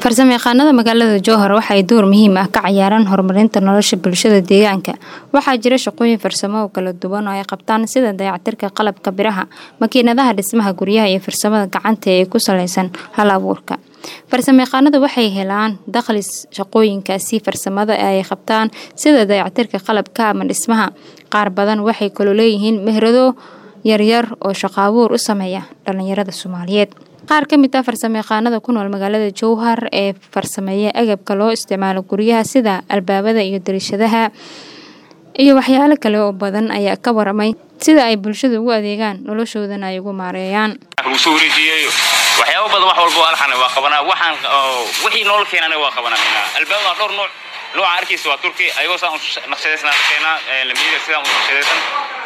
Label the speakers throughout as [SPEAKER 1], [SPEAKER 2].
[SPEAKER 1] farsamayaqaanada magaalada jowhar waxay door muhiim ah ka ciyaaraan horumarinta nolosha bulshada deegaanka waxaa jira shaqooyin farsamo oo kala duwan oo ay qabtaan sida dayactirka qalabka biraha makiinadaha dhismaha guryaha iyo farsamada gacanta ee ku saleysan hal abuurka farsamayaqaanadu waxay helaan dakhli shaqooyinkaasi farsamada ay qabtaan sida dayactirka qalabka ama dhismaha qaar badan waxay kaloo leeyihiin mehrado yaryar oo shaqo abuur u sameeya dhalinyarada soomaaliyeed qaar ka mid ah farsamayaqaanada ku nool magaalada jowhar ee farsameeya agabka loo isticmaalo guryaha sida albaabada iyo dariishadaha iyo waxyaalo kale oo badan ayaa ka waramay sida ay bulshada ugu adeegaan noloshoodana ay ugu maareeyaan
[SPEAKER 2] lagu wareejiyey waxyaabo badan wax walba alxan waa qabanaa waxaan wixii nool keenana waa qabanaa albaabada dhowr nooc nooca arkaysa waa turki ayagoo saan naqshadaysna keenaa lamiyada sidaan u naqshadaysan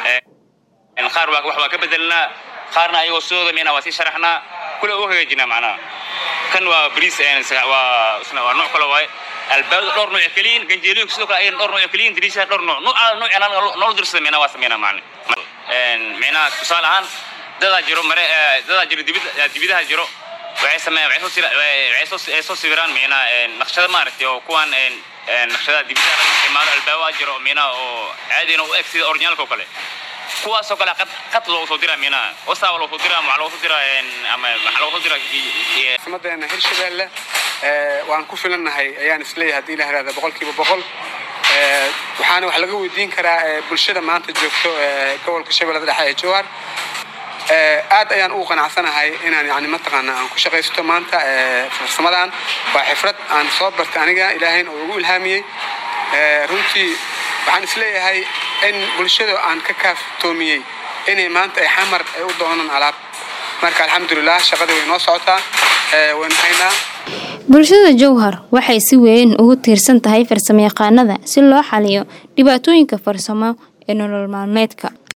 [SPEAKER 2] qaar wax waa ka bedelnaa qaarna ayagoo sidooda meena waa sii sharaxnaa kule u hagaajinaa macnaha kan waa bariis waa isna waa nooc kale waaye albaabada dhowr nooc keliyin ganjeelooyinka sidoo kale ayana dhowr nooc keliyin dariishaha dhowr nooc nooc nooc nool dirsada meena waa sameynaa macna meena tusaale ahaan dadaa jiro mare dadaa jiro dibidaha jiro waxay sameeyaan waxay soo sira waxay soo sawiraan meena naqshada maaragtay oo kuwan naqshada dibidaha laga isticmaalo albaabaa jiro meena oo caadina u eg sida originalka oo kale kuwaasoo kale qad loogu soo diraa mina wasaaba loogu soo diraa maxaa loogu soo diraa ama maxaa loogu soo diraa
[SPEAKER 3] samadeena hirshabeelle waan ku filannahay ayaan isleeyahay haddii la hahda boqolkiiba boqol waxaana wax laga weydiin karaa bulshada maanta joogto gobolka shabeellada dhexe ee jowhar aad ayaan ugu qanacsanahay inaan yani mataqaana aan ku shaqaysto maanta farsamadan waa xifrad aan soo bartay aniga ilaahayna oo ugu ilhaamiyey runtii waxaan isleeyahay in bulshada aan ka kaaftoomiyey inay maanta ay xamar ay u doonaan alaab marka alxamdulilah shaqadii way noo socotaa waynu haynaa
[SPEAKER 1] bulshada jowhar waxay si weyn ugu tiirsan tahay farsamayaqaanada si loo xaliyo dhibaatooyinka farsamo ee nolol maalmeedka